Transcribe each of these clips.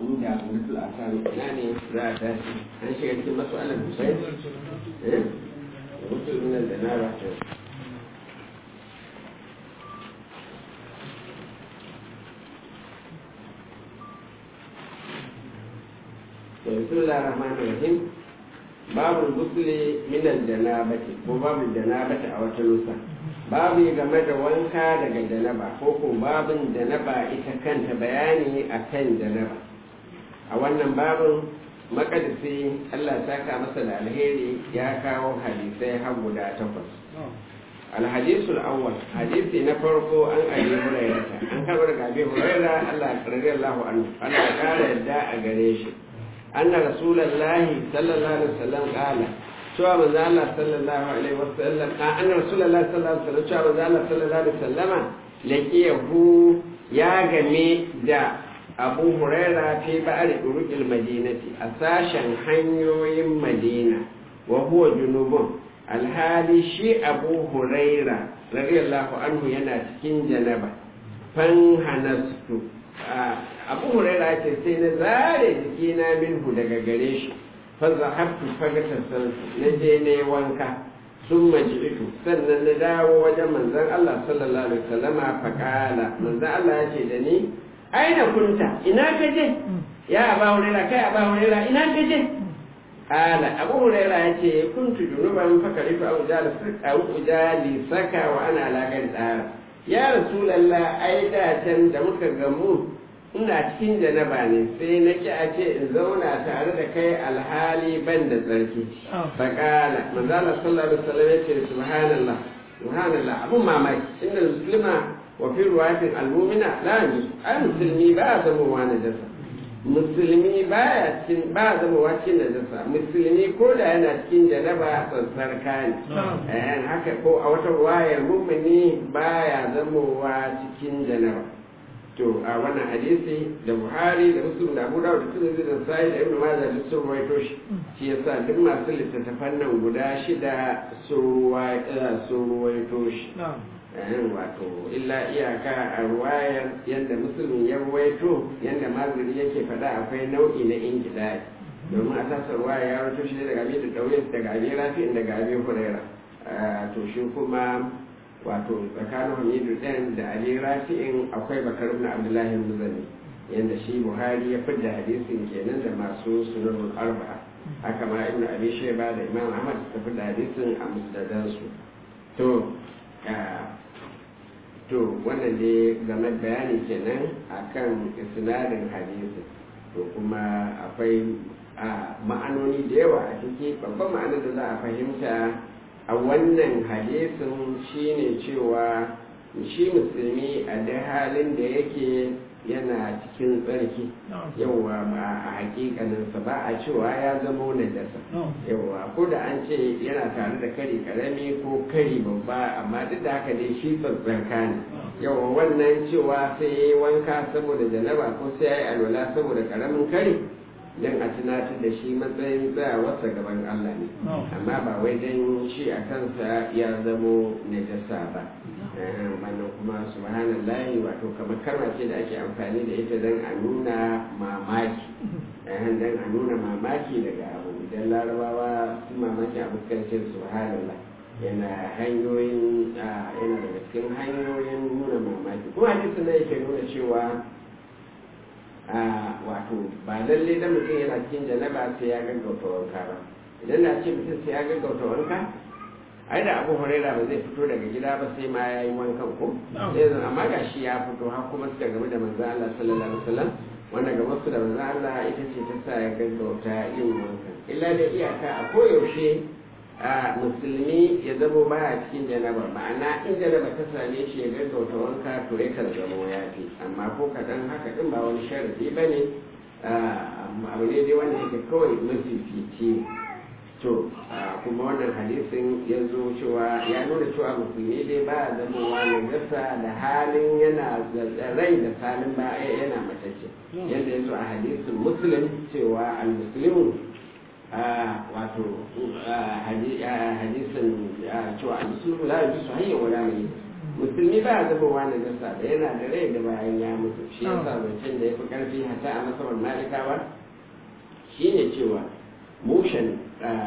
inda mutul asali ina ne za a tashi an shiga cikin matsalar musai eh mutul min da na ba ta بسم الله الرحمن الرحيم باب الغسل من الجنابة ko babu janabata a wata nusa babu game da wanka daga janaba ko ko babin janaba ita kanta bayani akan janaba a wannan babin makadisi Allah saka masa da alheri ya kawo hadisai har guda takwas الحديث الأول حديث نفرق عن أبي هريرة عن كبر أبي هريرة الله رضي الله عنه أنا قال يدعى قريش أن رسول الله صلى الله عليه وسلم قال شو من الله صلى الله عليه وسلم أن رسول الله صلى الله عليه وسلم شو من الله صلى الله عليه وسلم لقيه يا جميع دا أبو هريرة في بعض طرق المدينة أساشا حنيوي مدينة وهو جنوب alhali shi abu huraira radiyallahu anhu yana cikin janaba fan hanastu abu huraira ce sai na zare jikina minhu daga gare shi fa zahabtu fagatar sansu na je ne wanka sun maji'itu sannan na dawo wajen manzon Allah sallallahu alaihi wasallama fa kala manzon Allah ya ce da ni aina kunta ina ka je ya aba huraira kai aba huraira ina ka je قال أبو هريرة يأتي كنت جنوبا فكرت أو أجالي سكا وأنا على غير الآن يا رسول الله أيدا تندمك غمو ina cikin janaba ne sai na ki a ce in zauna tare da kai alhali ban da tsarki faƙala manzala sallallahu alaihi wasallam ya ce subhanallah subhanallah abun mamaki inda muslima wa fi ruwatin almumina la yanzu ai musulmi ba a zama wa najasa musulmi baya cikin ba zama wacin da jasa musulmi ko da yana cikin janaba tsantsarka ne haka ko a wata wayar mummuni baya zamowa cikin janaba to a wannan hadisi da buhari da muslim da abu dawud da tirmidhi da sahih da ibnu majah duk sun ruwaito shi shi yasa duk masu littattafan nan guda shida sun ruwaito shi wato illa iyaka a ruwayar yadda musulmi ya ruwaito yadda maziri yake faɗa akwai nau'i na ingidai domin a tasar ruwaya ya rawaito shi daga abin da ɗauye daga abin rafi'in daga abin huraira to shi kuma wato tsakanin hamidu ɗin da abin rafi'in akwai bakar ibn abdullahi muzani yadda shi buhari ya fidda hadisin kenan da masu sunanul arba'a haka ma ibn abi sheba da imam ahmad suka fidda hadisin a musdadansu to to wannan dai game bayani kenan akan isnadin hadisi to kuma akwai ma'anoni da yawa a ciki babban ma'anar da za a fahimta a wannan hadisin shine cewa shi musulmi a da halin da yake yana cikin tsarki yauwa ba a hakikaninsa ba a cewa ya zama najasa yauwa ko da an ce yana tare da kari karami ko kari babba amma duk da haka dai shi tsatsarka ne yauwa wannan cewa sai ya yi wanka saboda janaba ko sai ya yi alwala saboda karamin kari don a tunatar da shi matsayin tsayawarsa gaban Allah ne amma ba wai don shi a kansa ya zamo najasa ba wannan kuma subhanallahi wato kamar karma ce da ake amfani da ita don a nuna mamaki don a nuna mamaki daga abu idan larabawa su mamaki abu kan ce subhanallah yana hanyoyin yana daga cikin hanyoyin nuna mamaki kuma hadisi na yake nuna cewa wato ba lalle da mutum yana cikin janaba sai ya gaggauta wanka ba idan na ce mutum sai ya gaggauta wanka ai da abu huraira ba zai fito daga gida ba sai ma ya yi wankan ko yanzu amma ga shi ya fito har kuma suka game da manzo Allah sallallahu alaihi wasallam wanda ga wasu da manzo Allah ita ce ta sa ya gaggauta yin wankan illa da iyaka a koyaushe a musulmi ya zamo baya cikin janaba ma'ana in janaba ta same shi ya gaggauta wanka to ya kan zamo ya fi amma ko kaɗan haka ɗin ba wani sharadi ba ne abu ne dai wanda yake kawai mafifici to kuma wannan hadisin ya zo cewa ya nuna cewa musulmi dai ba a zamowa gasa da halin yana rai da salin ba yana matacce yadda ya zo a hadisin muslim cewa al-muslimu wato hadisin cewa al-muslimu la yajusu hayya wala mai musulmi ba a zama wani nasa da yana da rai da bayan ya mutu shi yasa zancen da ya fi karfi hata a masabar malikawa shine cewa mushen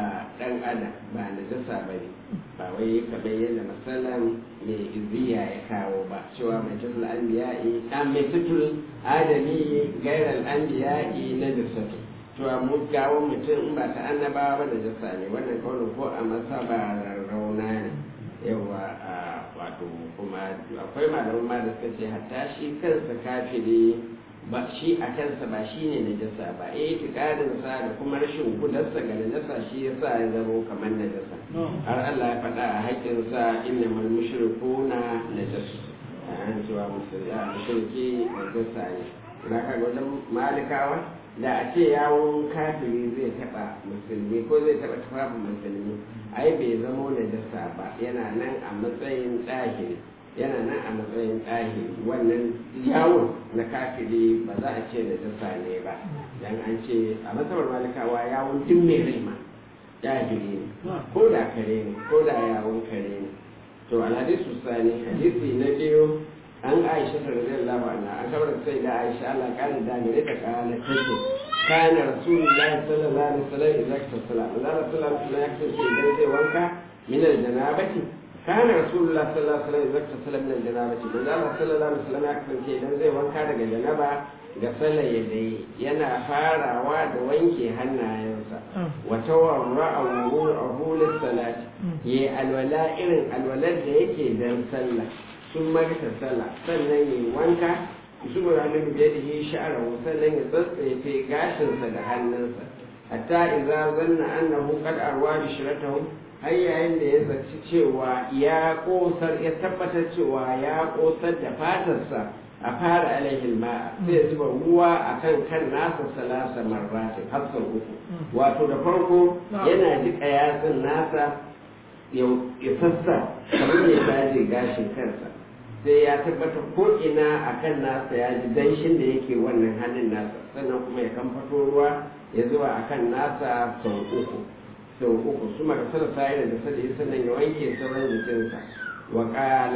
dan adam ba na jasa ba ne ba wai kamar yadda masalan mai iziya ya kawo ba cewa mai tutul anbiya'i an mai tutul adami gairar anbiya'i na jasatu cewa mu gawon mutum in ba ta annabawa ba da jasa ne wannan kawai ko a masa ba rauna ne yawa wato kuma akwai malaman ma da suka ce hatta shi kansa kafiri ba shi a kansa ba shi ne najasa ba eh itikadinsa da kuma rashin kudarsa ga najasa shi yasa ya zama kamar najasa har Allah ya faɗa a haƙƙinsa inna mal mushrikuna najasu an cewa mushriki najasa ne na kaga wajen malikawa da a ce yawon kafiri zai taɓa musulmi ko zai taɓa tufafin musulmi ai bai zamo najasa ba yana nan a matsayin ɗahiri yana nan a matsayin ɗahi wannan yawon na kafiri ba za a ce da jasa ne ba dan an ce a matsabar malikawa yawon duk mai rai ma ɗahiri ne ko da kare ne ko da yawon kare ne to alhadisu sani hadisi na biyu an aisha ta radiyallahu anha an kabar sai da aisha Allah kana da gare ta kana take kana rasulullahi sallallahu alaihi wasallam idan ta sala Allah sallallahu alaihi wasallam ya kace idan zai wanka min aljanabati kana rasulullah sallallahu alaihi wasallam idan ta sala min aljanabati da Allah sallallahu alaihi wasallam ya kace idan zai wanka daga janaba ga sallar yadda yana farawa da wanke hannayensa wata warra a wurin salati ya alwala irin alwalar da yake dan sallah sun marita sallah sannan yi wanka su mura hannun biye da yi sha'ara sannan ya tsatsefe gashinsa da hannunsa hatta idza zanna annahu qad arwa bi shiratahu har yayin da ya zaci cewa ya kosar ya tabbatar cewa ya kosar da fatarsa a fara alaihi ma'a sai zuba ruwa akan kan nasa salasa marratin har sau uku wato da farko yana jika yatsun nasa ya sassa kamar ya dace gashin kansa sai ya tabbatar ko ina a kan nasa ya ji danshin da yake wannan hannun nasa sannan kuma ya kamfato ruwa ya zuba a kan nasa sau uku sau uku su maka sana sa'ira da sadi sannan ya wanke sauran jikinsa wa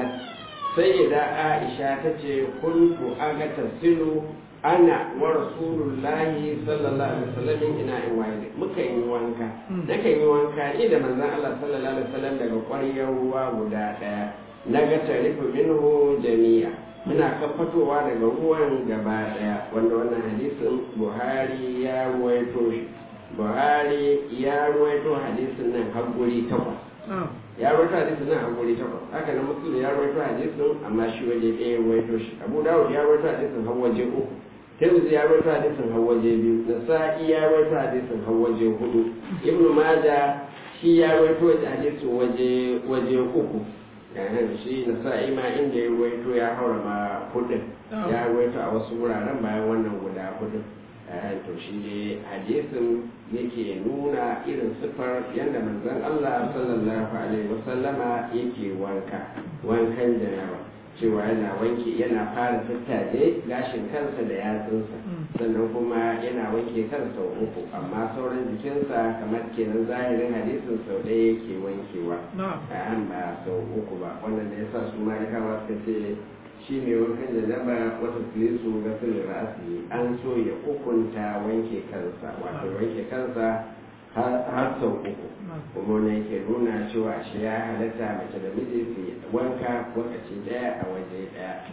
sai da aisha ta ce kuntu aga tasilu ana wa rasulullahi sallallahu alaihi wasallam ina in waye muka yi wanka nakan yi wanka ni da manzon Allah sallallahu alaihi wasallam daga ƙwaryar ruwa guda ɗaya na ga tarifu minhu jami'a muna kafatowa daga ruwan gaba daya wanda wannan hadisin buhari ya ruwaito shi buhari ya ruwaito hadisin nan har guri takwas ya ruwaito hadisin nan har guri takwas haka na musulun ya ruwaito hadisin amma shi waje ɗaya ruwaito shi abu dawud ya ruwaito hadisin har waje uku tirmidhi ya rawaito hadisin har waje biyu nasa'i ya rawaito hadisin har waje hudu ibnu maja shi ya rawaito hadisin waje waje uku yanar shi nasa'i ma inda ya rawaito ya haura ma hudun ya rawaito a wasu wuraren bayan wannan guda hudun to shi ne hadisin yake nuna irin sifar yadda manzon Allah sallallahu alaihi wasallama yake wanka wankan janaba cewa yana wanke yana fara tattaje gashin kansa da yatsunsa sannan kuma yana wanke kansa uku amma sauran jikinsa kamar kenan zahirin hadisin sau ɗaya yake wankewa a ba sau uku ba wannan da yasa su malikawa suka ce shi mai wankan janaba wata filisu ga filin ra'asi an so ya hukunta wanke kansa wato wanke kansa har sau uku kuma wani yake nuna cewa shi ya halatta mace da miji su wanka lokaci daya a waje daya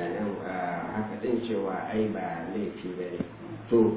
haka din cewa ai ba laifi ba ne to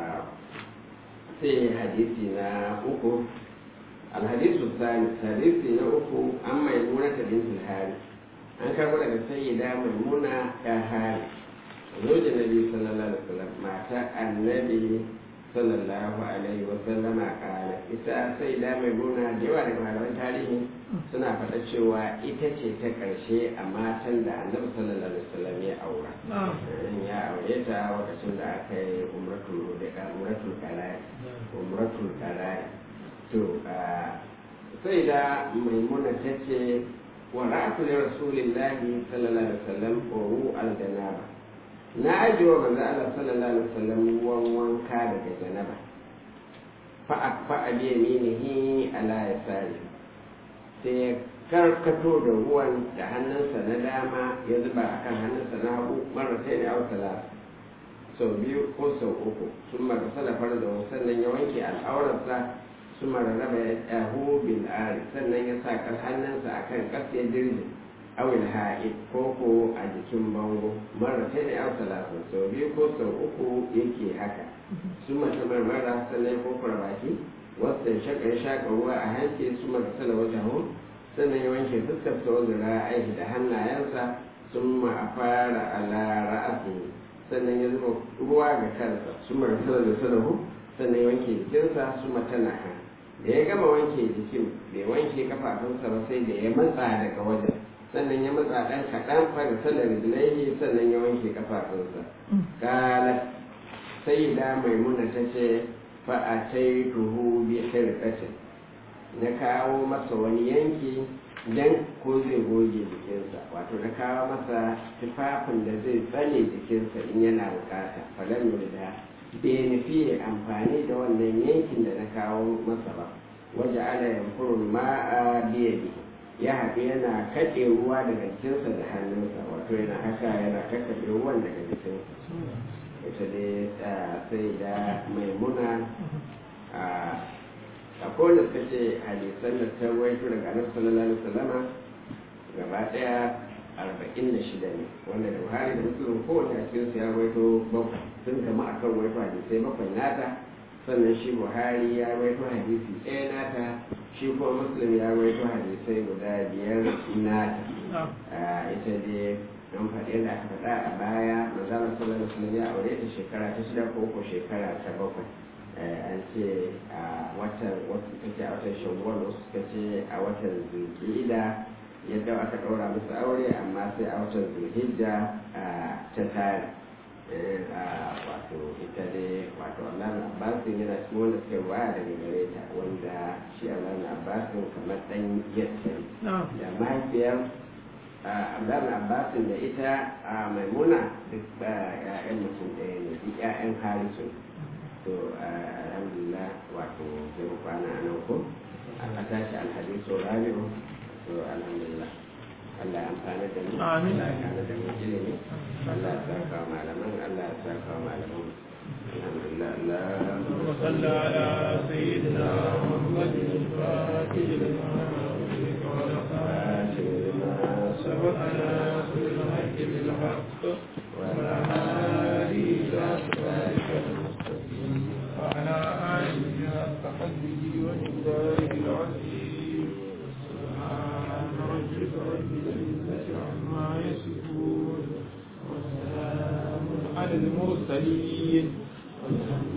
sai hadisi na uku alhadisu sani hadisi na uku an mai nuna ta bintul hari an karbo daga sayyida maimuna ta hari zojin nabi sallallahu alaihi wasallam mata annabi sallallahu alaihi wasallam a kala ita sai da mai gona da yawa daga malaman tarihi suna faɗa cewa ita ce ta ƙarshe a matan da annabi sallallahu alaihi wasallam ya aura ya aure ta lokacin da aka yi umratul umratul qarai umratul qarai to sai da maimuna ta ce wa ra'atu li rasulillahi sallallahu alaihi wasallam wa al-janaba na ajiye wa manzo Allah sallallahu alaihi wasallam ruwan wanka daga janaba fa akfa bi yaminihi ala yasari sai ya karkato da ruwan da hannunsa na dama ya zuba a kan hannunsa na hagu mara sai ne ausala sau biyu ko sau uku sun mara salafar da sannan ya wanke al'aurarsa sun mara raba ya ɗahu bil ari sannan ya sa kar hannunsa a kan ƙas ya dirje awil ha'id ko ko a jikin bango mara sai ne ausala sau biyu ko sau uku yake haka sun mata marmara sannan ya kokura baki wasu ya shaka ya shaka ruwa a hanci su mara sala wajen sannan ya wanke fuskar sa wanda aiki da hannayensa sun ma a fara ala ra'asi sannan ya zuba ruwa ga kansa su mara sala da salahu sannan ya wanke jikinsa su mata na kan da ya gama wanke jikin bai wanke kafafunsa ba sai da ya matsa daga wajen sannan ya matsa ɗan kaɗan fara salar rijilaihi sannan ya wanke kafafunsa kala sai da maimuna ta ce fa'ataituhu bi khirqatin na kawo masa wani yanki dan ko zai goge jikinsa wato na kawo masa tufafin da zai tsane jikinsa in yana bukata falan da bai nufi amfani da wannan yankin da na kawo masa ba waje ana yankurin ma'a biyadi ya haɗu yana kaɗe ruwa daga jikinsa da hannunsa wato yana haka yana kakkaɓe ruwan daga jikinsa ita dai sai da maimuna a kowane suka ce hadisan da ta waito daga annabi sallallahu alaihi wasallama gaba daya arba'in da shida ne wanda da buhari da musulun kowane a cikin su ya waito bakwai sun kama akan waito hadisai bakwai nata sannan shi buhari ya waito hadisi ɗaya nata shi kuma muslim ya waito hadisai guda biyar nata ita dai an faɗi yadda aka faɗa a baya manzala sallallahu alaihi wasallam ya aure ta shekara ta shida ko ko shekara ta bakwai an ce a watan wasu suka ce a watan shawwal wasu suka ce a watan zulhijja yadda aka ɗaura musu aure amma sai a watan zulhijja ta tare wato ita ne wato Allah Abbasin yana cikin wanda suka waya daga gare ta wanda shi Allah Abbasin kamar ɗan yadda da mahaifiyar Abdullahi Abbasin da ita a maimuna duk ya'yan mutum ɗaya ne duk ya'yan harisun to alhamdulillah wato zai kwana a nan ko a tashi alhadisu rabi'u to alhamdulillah Allah ya amfana da mu Amin. Allah ya amfana da mu ilimi Allah ya saka wa malaman Allah ya saka wa malaman alhamdulillah اللهم Allah صل على سيدنا محمد الفاتح لما أغلق والخاتم لما سبقنا كل الحق بالحق وعلى آله إلى صراطك المستقيم وعلى آله حق قدره ومقداره العظيم سبحان ربك رب العزة عما يصفون وسلام على المرسلين والحمد